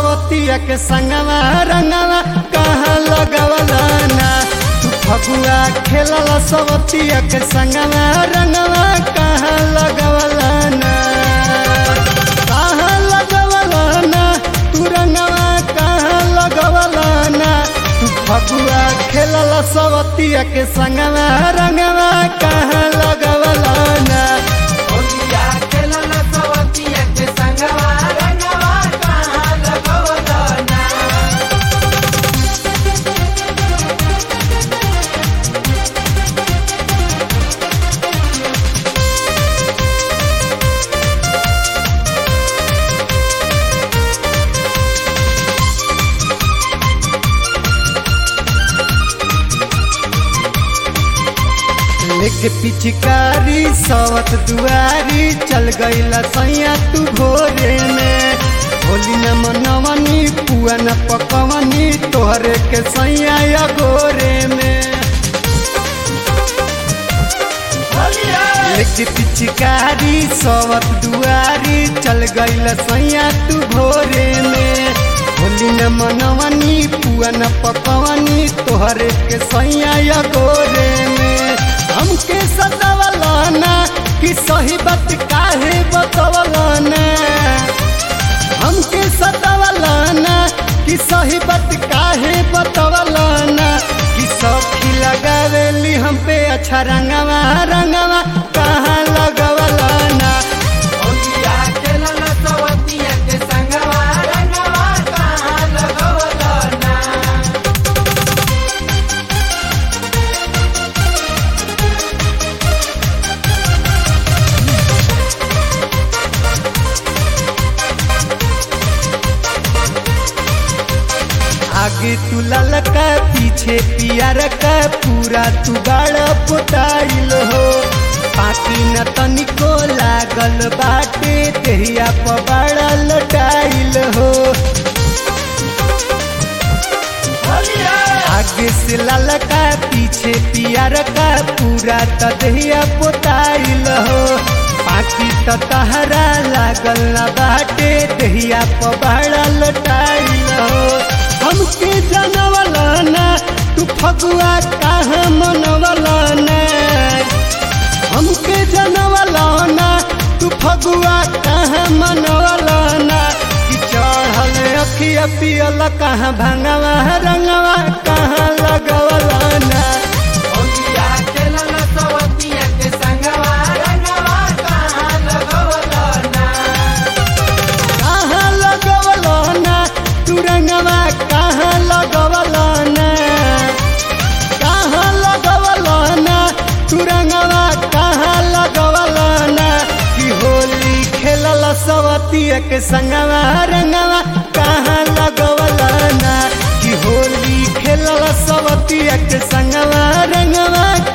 सवतिया के संगवा रंगवा कहाँ लगवला ना तू फगुआ खेलला सवतिया के संगवा रंगवा कहाँ लगवला ना कहाँ लगवला ना तू रंगवा कहाँ लगवला ना तू फगुआ खेलला सवतिया के संगवा रंगवा कहाँ लगवला ना होलिया खेलल सवतिया के संगवा रंगवा कहाँ लगवल ना लेके पिचकारी सवत दुआरी चल गईला सैया तू भोरे में होली न मनवनी पुआ न पकवनी तोहरे के सैया या गोरे में होलिया लेके पिचकारी सवत दुआरी चल गईला सैया तू भोरे में होली न मनवनी पुआ न पकवनी तोहरे के सैया या गोरे में हमके सतावला ना कि सही बात काहे बतवला ना हमके सतावला ना कि सही बात काहे बतवला ना कि सखी लगावेली हम पे अच्छा रंगवा रंगवा कहाँ लगवला ना होलिया खेलल सवतिया के संगवा रंगवा कहाँ लगवल ना आगे तू ललका पीछे पियर का पूरा तू गाड़ पुताइल हो पाकी न तनिको लागल बाटे देहिया पबाड़ा लटाइल हो होलिया आगे से ललका पीछे पियर का पूरा त देहिया पुताइल हो पाकी त तहरा लागल न बाटे देहिया पबाड़ा लटाइल हो हमके जानवला ना तू फगुआ कहाँ मनवला ना हमके जानवला ना तू फगुआ कहाँ मनवला ना कि चढ़ल अखिया पियल कहाँ भंगवा रंगवा कहाँ लगवला ना होलिया खेलल सवतिया के संगवा रंगवा कहाँ लगवल ना कहाँ लगवला ना तू रंगवा कहाँ लगवला ना कहाँ लगवला ना तू रंगवा कहाँ लगवला ना कि होली खेलल सवतिया के संगवा रंगवा कहाँ लगवला ना कि होली खेलल सवतिया के संगवा रंगवा